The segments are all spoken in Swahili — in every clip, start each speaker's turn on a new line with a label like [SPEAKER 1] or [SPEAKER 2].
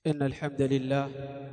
[SPEAKER 1] إن الحمد لله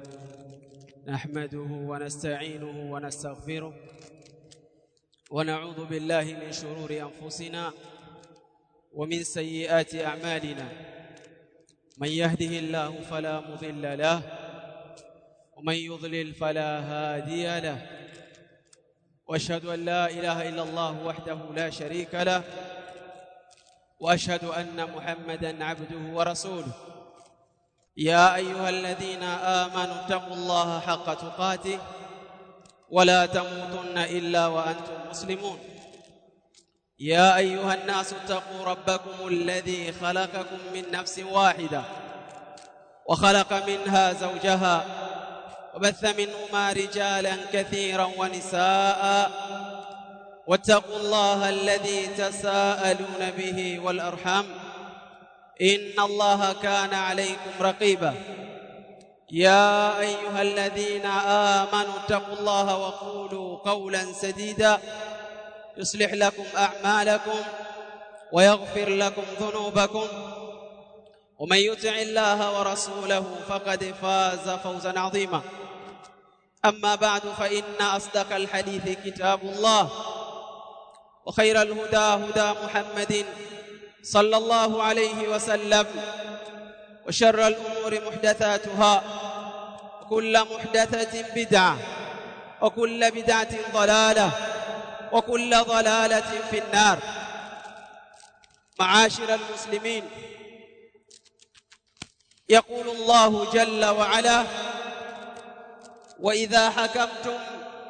[SPEAKER 1] نحمده ونستعينه ونستغفره ونعوذ بالله من شرور أنفسنا ومن سيئات أعمالنا من يهده الله فلا مضل له ومن يضلل فلا هادي له واشهد ان لا اله الا الله وحده لا شريك له واشهد ان محمدا عبده ورسوله يا ايها الذين امنوا اتقوا الله حق تقاته ولا تموتن الا وانتم مسلمون يا ايها الناس اتقوا ربكم الذي خلقكم من نفس واحده وخلق منها زوجها وبث منهما رجالا كثيرا ونساء واتقوا الله الذي تساءلون به والارحام ان الله كان عليكم رقيبا يا ايها الذين امنوا اتقوا الله وقولوا قولا سديدا يصلح لكم اعمالكم ويغفر لكم ذنوبكم ومن يطع الله ورسوله فقد فاز فوزا عظيما اما بعد فان اصدق الحديث كتاب الله وخير الهدى هدى محمد صلى الله عليه وسلم وشر الامور محدثاتها وكل محدثه بدعه وكل بدعه ضلاله وكل ضلاله في النار معاشر المسلمين يقول الله جل وعلا واذا حكمتم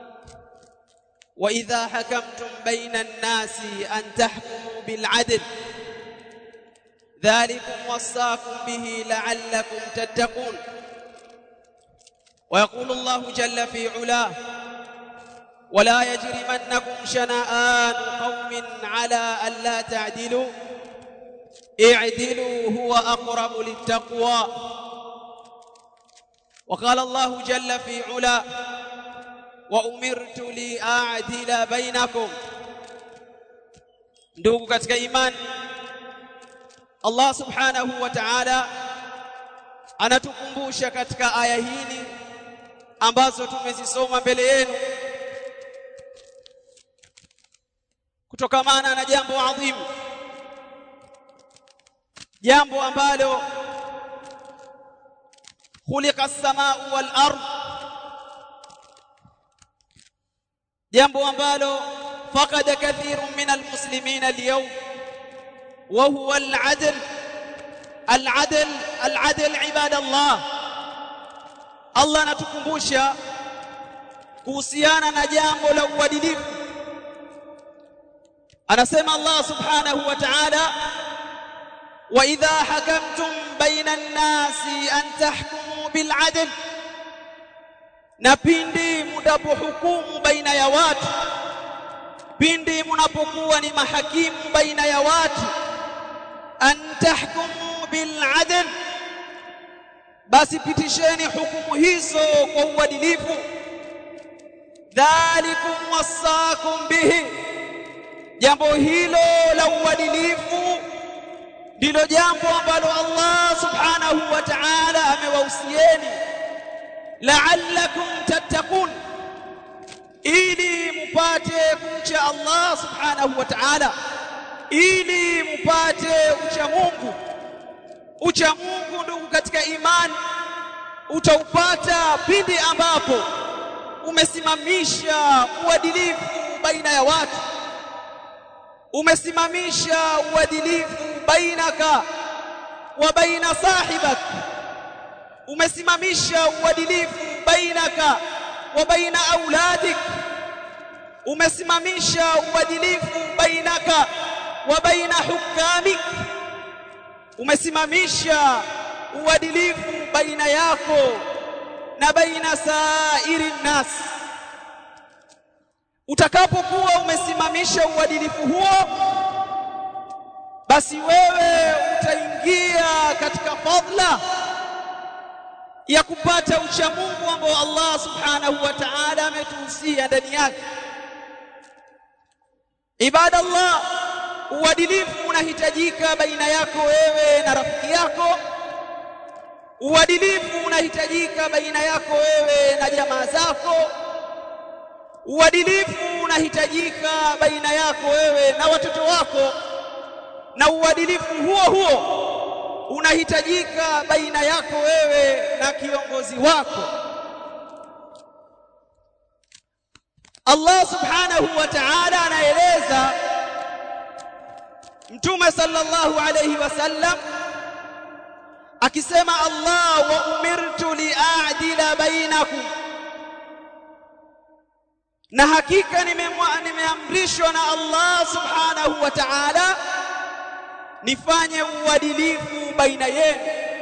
[SPEAKER 1] واذا حكمتم بين الناس ان تحكموا بالعدل ذلكم وصاكم به لعلكم تتقون ويقول الله جل في علاه ولا يجرمنكم شنآن قوم على ألا تعدلوا اعدلوا هو أقرب للتقوى وقال الله جل في علا وأمرت لأعدل بينكم ndugu katika imani Allah subhanahu wa ta'ala anatukumbusha katika aya hili ambazo tumezisoma mbele yenu kutokamana na jambo adhimu jambo ambalo khuliqa as-samaa'u wal ard jambo ambalo faqada kathirun min al-muslimin al-yawm wa huwa al-'adl al-'adl al-'adl ibadallah Allah anatukumbusha kuhusiana na jambo la uadilifu anasema Allah subhanahu wa ta'ala واذا حكمتم بين الناس ان تحكموا بالعدل na pindi mnapohukumu baina ya watu pindi mnapokuwa ni mahakimu baina ya watu an tahkumu bil adl basi pitisheni hukumu hizo kwa uadilifu dhalikum wasakum bihi jambo hilo la uadilifu ndilo jambo ambalo Allah subhanahu wa ta'ala amewausieni la'allakum tattaqun ili mupate kumcha Allah subhanahu wa ta'ala ili mupate ucha Mungu ucha Mungu ndugu katika imani utaupata pindi ambapo umesimamisha uadilifu baina ya watu umesimamisha uadilifu bainaka wa baina sahibak umesimamisha uadilifu bainaka wa baina auladik umesimamisha uadilifu bainaka wa baina hukamik umesimamisha uadilifu baina yako na baina sairi nas utakapokuwa umesimamisha uadilifu huo basi wewe utaingia katika fadla ya kupata ucha Mungu ambao Allah subhanahu wa ta'ala ametuhusia ndani yake ibadallah uadilifu unahitajika baina yako wewe na rafiki yako uadilifu unahitajika baina yako wewe na jamaa zako uadilifu unahitajika baina yako wewe na watoto wako na uadilifu huo huo unahitajika baina yako wewe na kiongozi wako Allah subhanahu wa ta'ala anaeleza Mtume sallallahu alayhi wasallam akisema Allah wa umirtu li'adila bainakum na hakika nimeamrishwa na Allah subhanahu wa ta'ala nifanye uadilifu baina yenu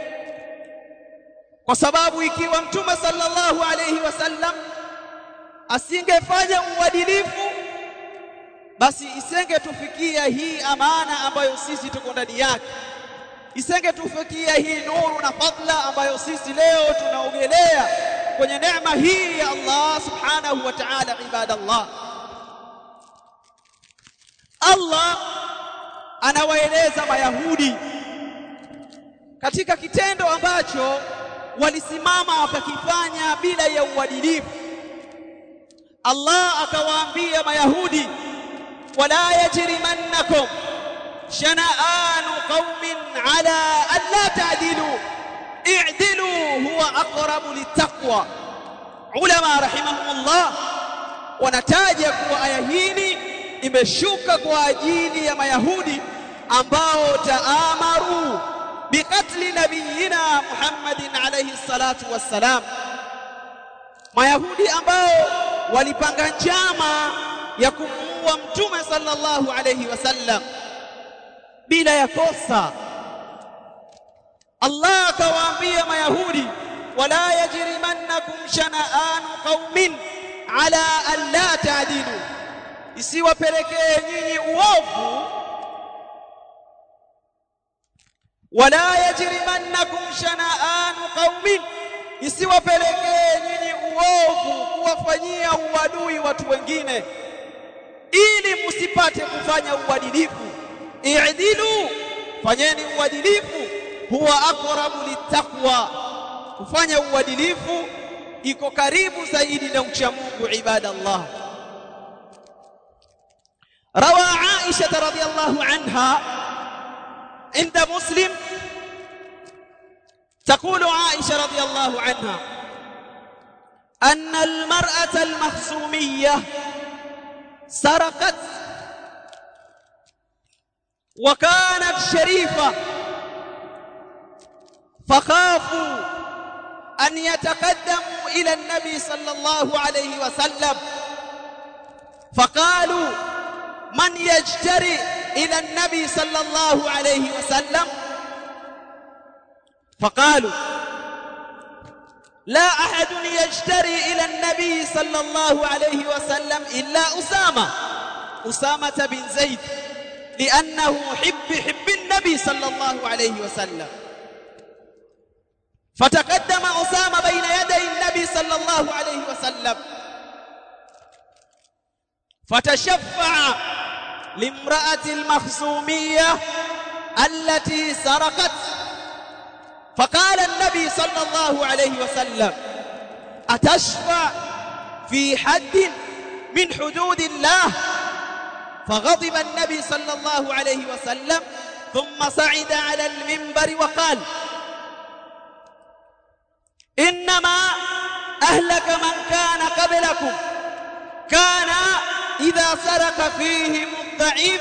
[SPEAKER 1] kwa sababu ikiwa mtume sallallahu alayhi wasallam asingefanya uadilifu basi isengetufikia hii amana ambayo sisi tuko ndani yake isengetufikia hii nuru na fadla ambayo sisi leo tunaogelea kwenye neema hii ya Allah subhanahu wa ta'ala ibadallah Allah anawaeleza mayahudi katika kitendo ambacho walisimama wakakifanya bila ya uadilifu Allah akawaambia mayahudi wala yajrimannakum shana'anu qaumin ala an la ta'dilu i'dilu huwa aqrabu littaqwa ulama rahimahumullah wanataja kuwa aya hii imeshuka kwa ajili ya mayahudi ambao taamaru biqatli nabiyina Muhammadin alayhi salatu wassalam mayahudi ambao walipanga njama ya kumuua mtume sallallahu alayhi wasallam bila ya kosa Allah akawaambia mayahudi wala yajrimannakum shana'anu qaumin ala an la ta'dilu isiwapelekee nyinyi uovu wala yajrimannakum shana'anu qaumin isiwapelekee nyinyi uovu kuwafanyia uadui watu wengine ili msipate kufanya uadilifu i'dilu fanyeni uadilifu huwa aqrabu littaqwa kufanya uadilifu iko karibu zaidi na ucha Mungu ibadallah روى عائشة رضي الله عنها عند مسلم تقول عائشة رضي الله عنها أن المرأة المخزومية سرقت وكانت شريفة فخافوا أن يتقدموا إلى النبي صلى الله عليه وسلم فقالوا من يجتري إلى النبي صلى الله عليه وسلم فقالوا لا أحد يجتري إلى النبي صلى الله عليه وسلم إلا أسامة أسامة بن زيد لأنه حب حب النبي صلى الله عليه وسلم فتقدم أسامة بين يدي النبي صلى الله عليه وسلم فتشفع لامرأة المخزومية التي سرقت فقال النبي صلى الله عليه وسلم أتشفع في حد من حدود الله فغضب النبي صلى الله عليه وسلم ثم صعد على المنبر وقال إنما أهلك من كان قبلكم كان إذا سرق فيهم الضعيف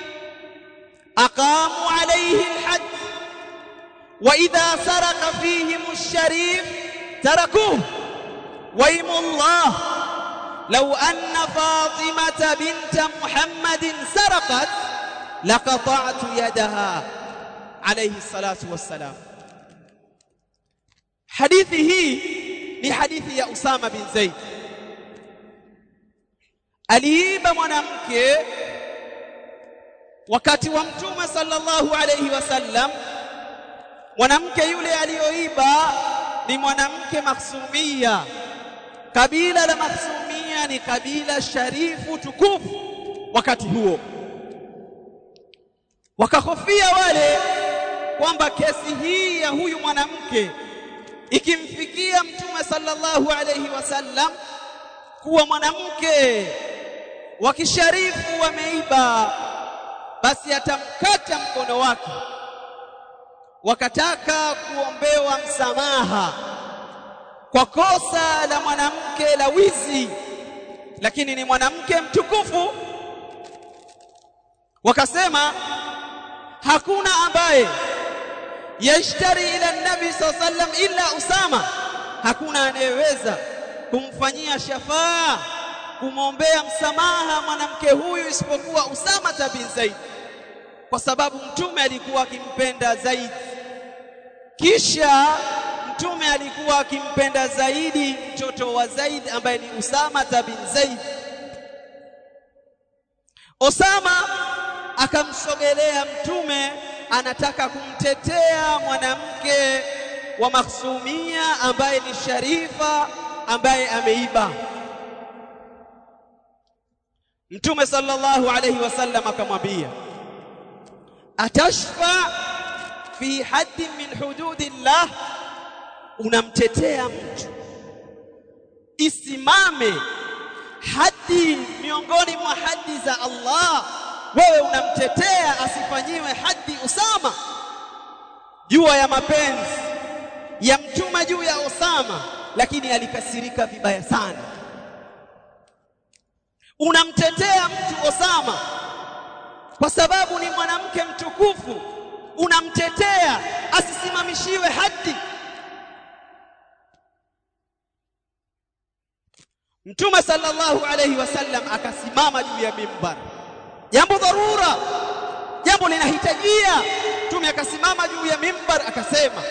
[SPEAKER 1] أقاموا عليه الحد وإذا سرق فيهم الشريف تركوه ويم الله لو أن فاطمة بنت محمد سرقت لقطعت يدها عليه الصلاة والسلام حديثه لحديث يا أسامة بن زيد aliiba mwanamke wakati wa mtume sallallahu alayhi wasallam mwanamke yule aliyoiba ni mwanamke maksumia kabila la maksumia ni kabila sharifu tukufu wakati huo wakahofia wale kwamba kesi hii ya huyu mwanamke ikimfikia mtume sallallahu alayhi wasallam kuwa mwanamke wa kisharifu wameiba basi atamkata mkono wake wakataka kuombewa msamaha kwa kosa la mwanamke la wizi lakini ni mwanamke mtukufu wakasema hakuna ambaye yashtari ila nabi sallallahu alaihi wasallam illa usama hakuna anayeweza kumfanyia shafaa kumwombea msamaha mwanamke huyu isipokuwa Usama bin Zaid kwa sababu mtume alikuwa akimpenda zaidi kisha mtume alikuwa akimpenda zaidi mtoto wa Zaid ambaye ni Usama bin Zaid Osama akamsogelea mtume anataka kumtetea mwanamke wa Makhsumia ambaye ni Sharifa ambaye ameiba Mtume sallallahu alayhi wasallam akamwambia atashfa fi haddi min hududillah unamtetea mtu isimame hadi miongoni mwa hadi za Allah wewe unamtetea asifanyiwe hadi Usama jua ya mapenzi ya mtume juu ya Usama lakini alikasirika vibaya sana unamtetea mtu Osama kwa sababu ni mwanamke mtukufu unamtetea asisimamishiwe hadi Mtume sallallahu alayhi wasallam akasimama juu ya mimbar jambo dharura jambo linahitajia Mtume akasimama juu ya mimbar akasema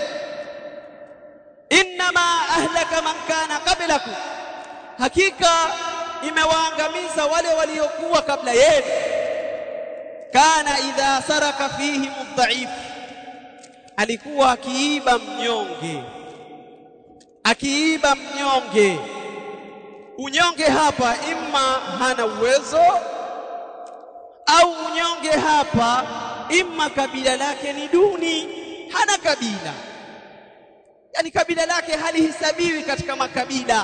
[SPEAKER 1] innama ahlaka man kana qablakum hakika imewaangamiza wale waliokuwa kabla yenu kana idha saraka fihi mudhaif alikuwa akiiba mnyonge akiiba mnyonge unyonge hapa imma hana uwezo au unyonge hapa imma kabila lake ni duni hana kabila yani kabila lake halihisabiwi katika makabila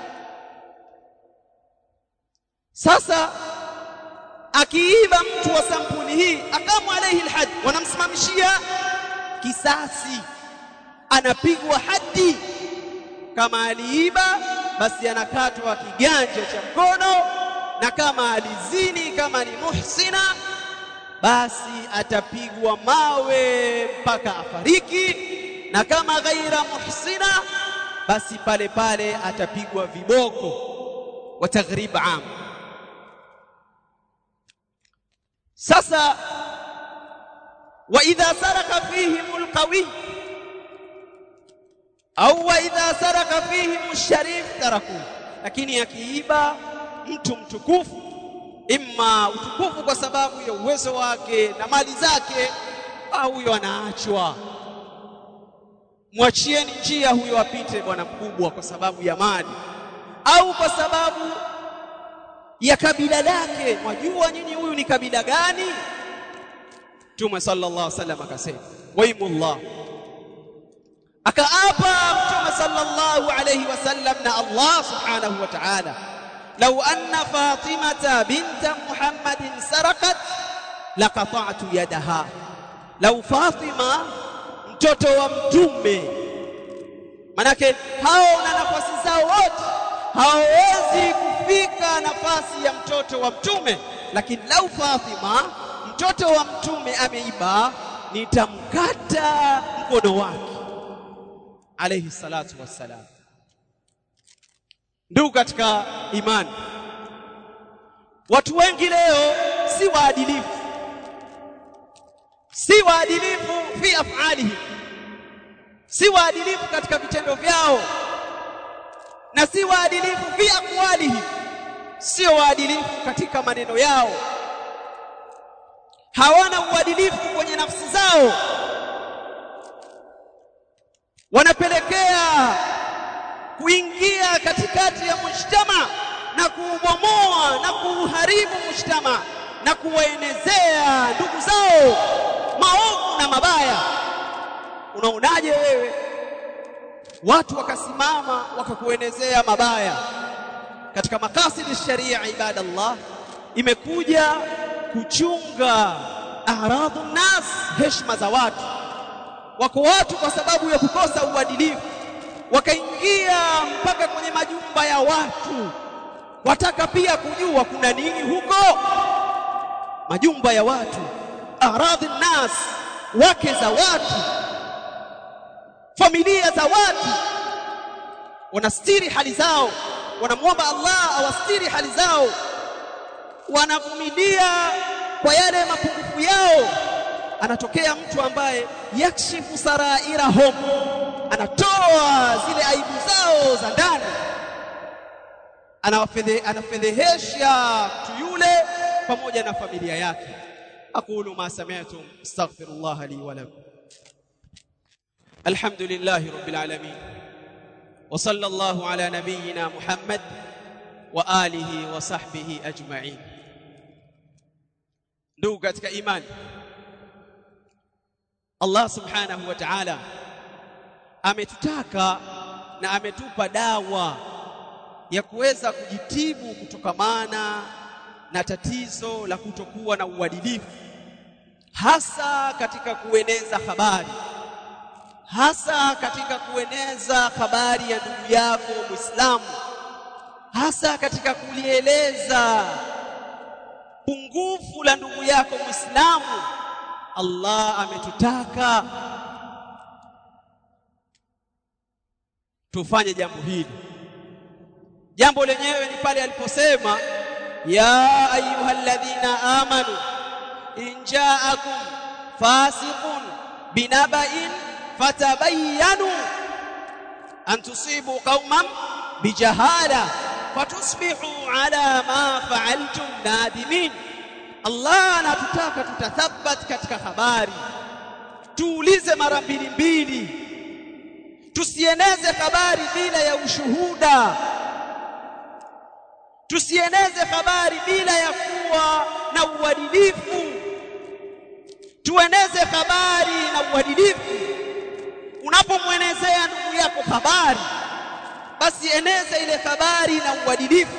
[SPEAKER 1] sasa akiiba mtu wa sampuli hii akamu alaihi alhad wanamsimamishia kisasi anapigwa hadi kama aliiba basi anakatwa kiganja cha mkono na kama alizini kama ni muhsina basi atapigwa mawe mpaka afariki na kama ghaira muhsina basi pale pale atapigwa viboko wa taghrib am sasa wa idha saraka fihim alqawi au wa idha saraka fihim alsharif taraku lakini akiiba mtu mtukufu imma utukufu kwa sababu ya uwezo wake na mali zake au huyo anaachwa mwachieni njia huyo apite bwana mkubwa kwa sababu ya mali au kwa sababu ya kabila lake mwajua nyinyi huyu ni kabila gani Mtume sallallahu alaihi wasallam akasema waimullah akaapa Mtume sallallahu alaihi wasallam na Allah subhanahu wa ta'ala law anna fatimata binta muhammadin sarakat laqata'tu yadaha law fatima mtoto wa mtume manake hao na nafasi zao wote hawawezi kufika nafasi ya mtoto wa mtume lakini lau Fatima mtoto wa mtume ameiba nitamkata mkono wake alayhi salatu wassalam ndugu katika imani watu wengi leo si waadilifu si waadilifu fi af'alihim si waadilifu katika vitendo vyao na si waadilifu fi aqwalihim sio waadilifu katika maneno yao hawana uadilifu kwenye nafsi zao wanapelekea kuingia katikati ya mujtama na kuubomoa na kuuharibu mujtama na kuwaenezea ndugu zao maovu na mabaya unaonaje wewe watu wakasimama wakakuenezea mabaya katika makasidi sharia ibadallah imekuja kuchunga aradhu nas heshima za watu wako watu kwa sababu ya kukosa uadilifu wakaingia mpaka kwenye majumba ya watu wataka pia kujua kuna nini huko majumba ya watu aradhi nas wake za watu familia za watu wanastiri hali zao wanamwomba Allah awastiri hali zao wanavumilia kwa yale mapungufu yao anatokea mtu ambaye yakshifu sarairahum anatoa zile aibu zao za ndani anafedhehesha mtu yule pamoja na familia yake aqulu ma sami'tum astaghfirullah li wa lakum alhamdulillahi rabbil alamin wa sallallahu ala nabiyyina muhammad wa alihi wa sahbihi ajma'in ndugu katika imani Allah subhanahu wa ta'ala ametutaka na ametupa dawa ya kuweza kujitibu kutokamana na tatizo la kutokuwa na uadilifu hasa katika kueneza habari hasa katika kueneza habari ya ndugu yako Muislamu hasa katika kulieleza pungufu la ndugu yako Muislamu Allah ametutaka tufanye jambo hili jambo lenyewe ni pale aliposema ya ayyuhalladhina amanu in ja'akum fasiqun binaba'in fatabayyanu an tusibu qauman bijahala fatusbihu ala ma fa'altum nadimin Allah anatutaka tutathabat katika habari tuulize mara mbili mbili tusieneze habari bila ya ushuhuda tusieneze habari bila ya kuwa na uadilifu tueneze habari na uadilifu unapomwenezea ndugu yako habari basi eneza ile habari na uadilifu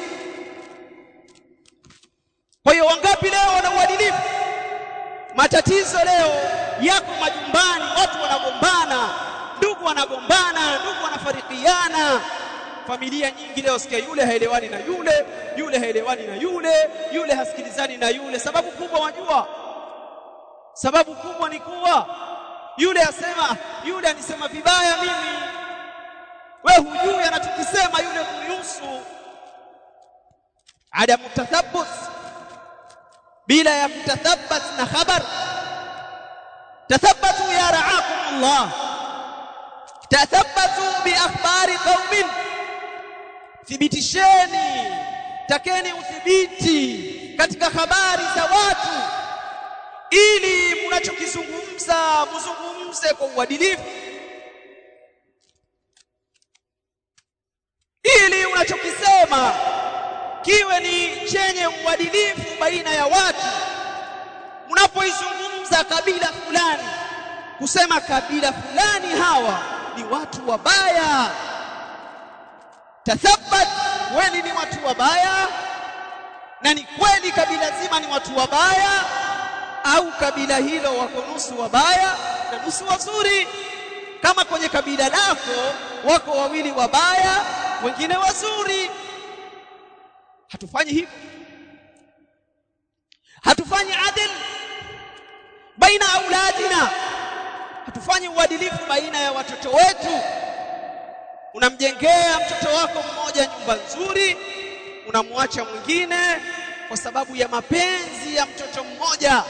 [SPEAKER 1] kwa hiyo wangapi leo wana uadilifu matatizo leo yako majumbani watu wanagombana ndugu wanagombana ndugu wanafarikiana familia nyingi leo sikia yule haelewani na yule yule haelewani na yule yule hasikilizani na yule sababu kubwa wajua sababu kubwa ni kuwa yule asema yule anisema vibaya mimi we hujui anachokisema yule kunihusu adamu tathabbut bila ya kutathabbat na khabar tathabbatu ya ra'akum Allah tathabbatu bi akhbari qaumin thibitisheni takeni uthibiti katika habari za watu ili mnachokizungumza mzungumze kwa uadilifu ili unachokisema kiwe ni chenye uadilifu baina ya watu mnapoizungumza kabila fulani kusema kabila fulani hawa ni watu wabaya tathabbat kweli ni watu wabaya na ni kweli kabila zima ni watu wabaya au kabila hilo wako nusu wabaya na nusu wazuri kama kwenye kabila lako wako wawili wabaya wengine wazuri hatufanyi hivyo hatufanyi adil baina auladina hatufanyi uadilifu baina ya watoto wetu unamjengea mtoto wako mmoja nyumba nzuri unamwacha mwingine kwa sababu ya mapenzi ya mtoto mmoja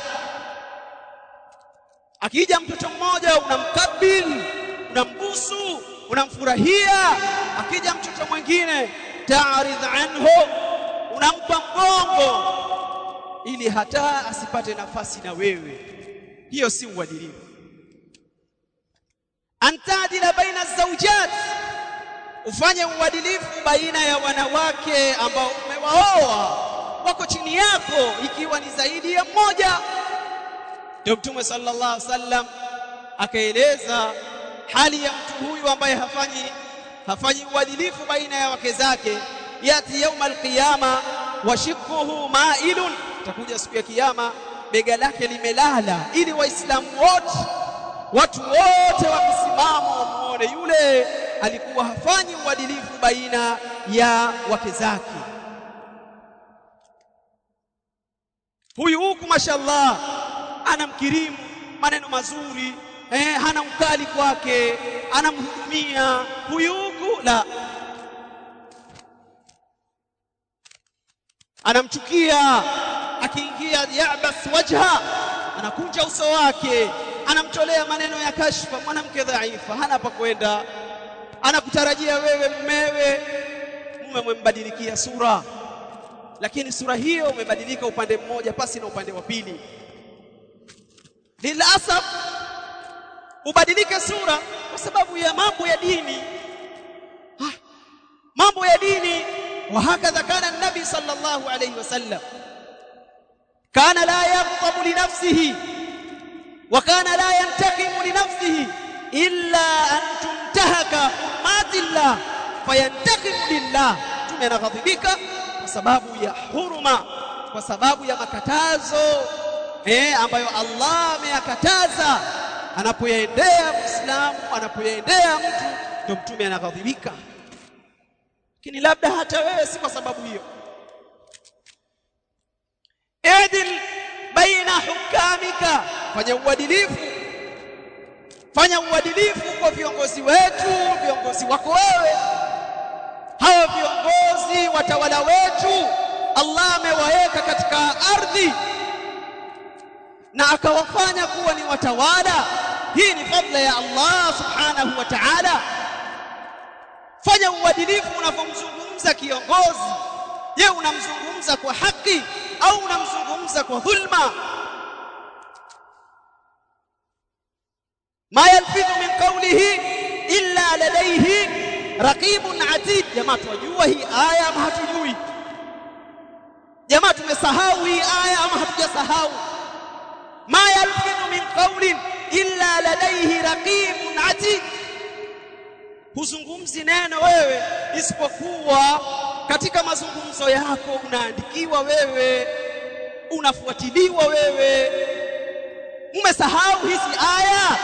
[SPEAKER 1] akija mtoto mmoja unamkabili unambusu unamfurahia akija mtoto mwingine ta'rid anhu unampa mgongo ili hata asipate nafasi na wewe hiyo si uadilifu antadila baina zawjat ufanye uadilifu baina ya wanawake ambao umewaoa wako chini yako ikiwa ni zaidi ya mmoja ndio mtume sallallahu alaihi wasallam akaeleza hali ya mtu huyu ambaye hafanyi hafanyi uadilifu baina ya wake zake yati yauma alqiyama washikuhu mailun takuja siku ya kiyama bega lake limelala ili waislamu wote watu wote wakisimama wamuone yule alikuwa hafanyi uadilifu baina ya wake zake huyu huku mashallah anamkirimu maneno mazuri eh, hana ukali kwake anamhudumia huyu huku la anamchukia akiingia yabas wajha anakunja uso wake anamtolea maneno ya kashfa mwanamke dhaifa hana pa kwenda anakutarajia wewe mumewe mume umembadilikia sura lakini sura hiyo umebadilika upande mmoja pasi na upande wa pili lilasaf ubadilike sura kwa sababu ya mambo ya dini ha, mambo ya dini وهكذا كان النبي صلى الله عليه وسلم كان لا يغضب لنفسه وكان لا ينتقم لنفسه إلا أن تنتهك حرمات الله فينتقم لله tume anaghadhibika kwa sababu ya huruma kwa sababu ya makatazo eh ambayo Allah ameyakataza anapoyaendea Muislamu anapoyaendea mtu ndio mtume anaghadhibika lakini labda hata wewe si kwa sababu hiyo idil baina hukamika fanya uadilifu fanya uadilifu kwa viongozi wetu viongozi wako wewe hawa viongozi watawala wetu Allah amewaweka katika ardhi na akawafanya kuwa ni watawala hii ni fadla ya Allah subhanahu wa ta'ala fanya uadilifu unapomzungumza kiongozi je unamzungumza kwa haki au unamzungumza kwa dhulma ma yalfidhu min qawlihi illa ladayhi raqibun atid jamaa tunajua hii aya ama hatujui jamaa tumesahau hii aya ama hatujasahau ma yalfidhu min qawlin illa ladayhi raqibun atid huzungumzi neno wewe isipokuwa katika mazungumzo yako unaandikiwa wewe unafuatiliwa wewe umesahau hizi aya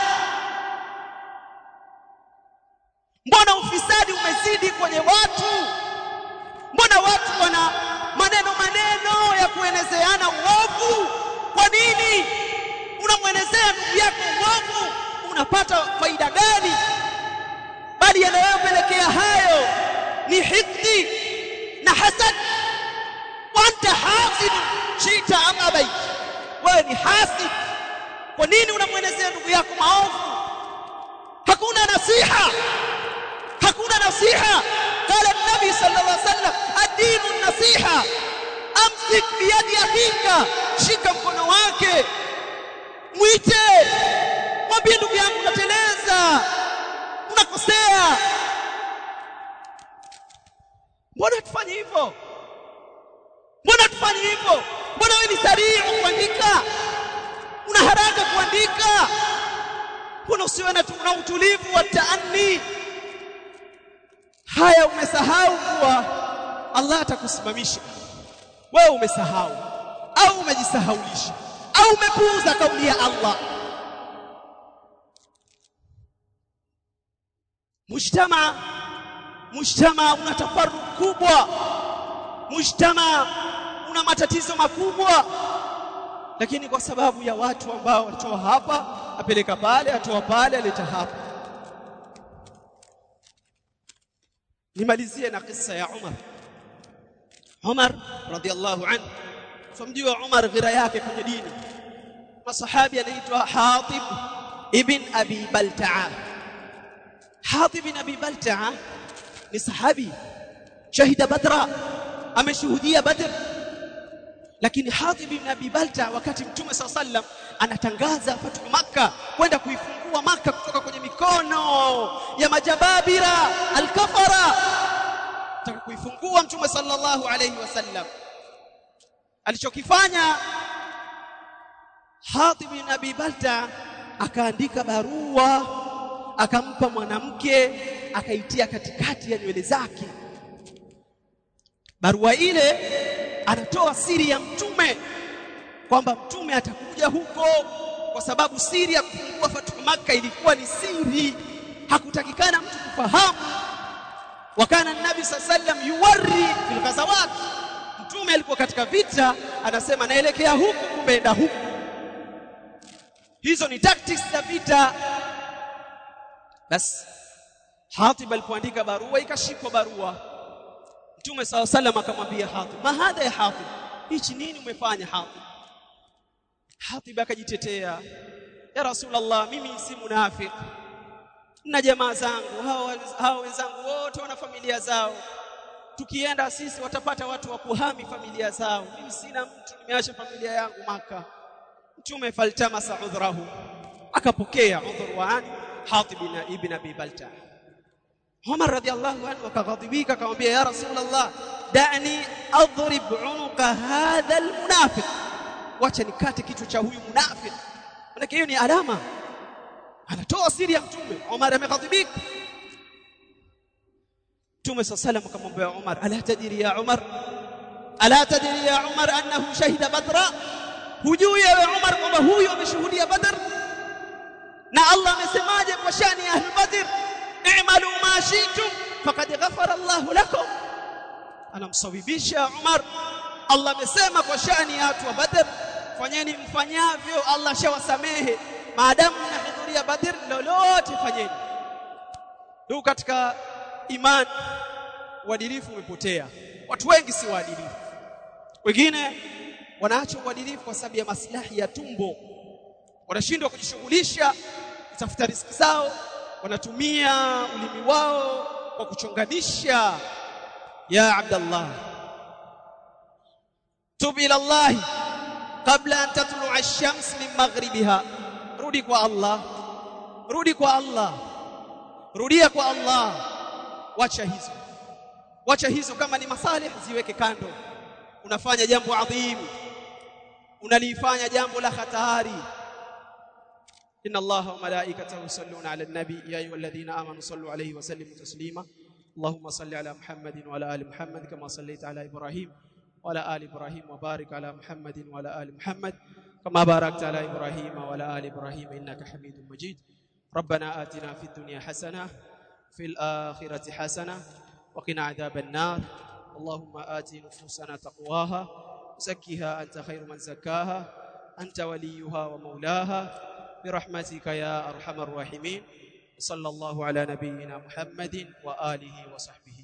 [SPEAKER 1] mbona ufisadi umezidi kwenye watu mbona watu wana maneno maneno ya kuenezeana uovu kwa nini unamwenezea ndugu yako uovu unapata faida gani bali yanayopelekea hayo ni hikdi na hasad wa anta hasid shita am abait wewe ni hasid kwa nini unamwenezea ndugu yako maovu hakuna nasiha hakuna nasiha qala an-nabi sallallahu alaihi wasallam ad-dinu an-nasiha amsik biyadi akhika shika mkono wake mwite mwambie ndugu yangu unateleza unakosea mbona tufanye hivyo mbona tufanye hivyo mbona wewe ni sarii kuandika una haraka kuandika mbona usiwe na na utulivu wa taanni haya umesahau kuwa Allah atakusimamisha wewe umesahau au umejisahaulisha au umepuuza kauli ya Allah mujtama mujtama una tafarruq kubwa mujtama una matatizo makubwa lakini kwa sababu ya watu ambao watoa hapa apeleka pale atoa pale aleta hapa nimalizie na kisa ya Umar Umar radhiallahu anhu famjua Umar ghira yake kwenye dini masahabi anaitwa Hatib ibn Abi Balta'a Hatib ibn Abi Balta'a ni sahabi shahida Badra ameshuhudia Badr lakini Hatib ibn Abi Balta wakati Mtume SAW sallam anatangaza fatu Makka kwenda kuifungua Makka kutoka kwenye mikono ya majababira alkafara taka kuifungua Mtume sallallahu alayhi wasallam alichokifanya Hatib ibn Abi Balta akaandika barua akampa mwanamke akaitia katikati ya nywele zake barua ile anatoa siri ya mtume kwamba mtume atakuja huko kwa sababu siri ya kufungua fatu maka ilikuwa ni siri hakutakikana mtu kufahamu wakana nabi sallam yuwari fil ghazawat mtume alikuwa katika vita anasema naelekea huku kumbe enda huku hizo ni tactics za vita basi Hatib alipoandika barua ikashikwa barua Mtume SAW sallam akamwambia Hatib ma hadha ya Hatib hichi nini umefanya Hatib Hatib akajitetea ya Rasulullah mimi si munafiki na jamaa zangu hao hao wenzangu wote wana familia zao tukienda sisi watapata watu wa kuhami familia zao mimi sina mtu nimeacha familia yangu maka mtume faltamasa udhrahu akapokea udhur wa Hatib ibn Abi Balta Umar radhiallahu anhu akaghadhibika akamwambia ya Rasulullah da'ni adrib unuqa hadha almunafiq wacha nikate kichwa cha huyu munafiki maana hiyo ni alama anatoa siri ya mtume Umar ameghadhibika Mtume صلى الله عليه وسلم akamwambia Umar ala tadri ya Umar ala tadri ya Umar annahu shahida badra hujui ewe Umar kwamba huyu ameshuhudia badr na Allah amesemaje kwa shani ya ahlul badr i'malu ma shi'tum faqad ghafara Allah lakum anamsawibisha Umar Allah amesema kwa shani ya watu wa badr fanyeni mfanyavyo Allah shawasamehe maadamu mnahudhuria badr lolote fanyeni ndio katika imani uadilifu umepotea watu wengi si waadilifu wengine wanaacha uadilifu kwa sababu ya maslahi ya tumbo wanashindwa kujishughulisha kutafuta riziki zao wanatumia ulimi wao kwa kuchonganisha ya abdallah tub ila allah kabla an tatlu'a ash-shams min maghribiha rudi kwa allah rudi kwa allah rudia kwa allah wacha hizo wacha hizo kama ni masalih ziweke kando unafanya jambo adhimu unalifanya jambo la hatari إن الله وملائكته يصلون على النبي يا أيها الذين آمنوا صلوا عليه وسلموا تسليما اللهم صل على محمد وعلى آل محمد كما صليت على إبراهيم وعلى آل إبراهيم وبارك على محمد وعلى آل محمد كما باركت على إبراهيم وعلى آل إبراهيم إنك حميد مجيد ربنا آتنا في الدنيا حسنة في الآخرة حسنة وقنا عذاب النار اللهم آت نفوسنا تقواها زكها أنت خير من زكاها أنت وليها ومولاها برحمتك يا أرحم الراحمين صلى الله على نبينا محمد وآله وصحبه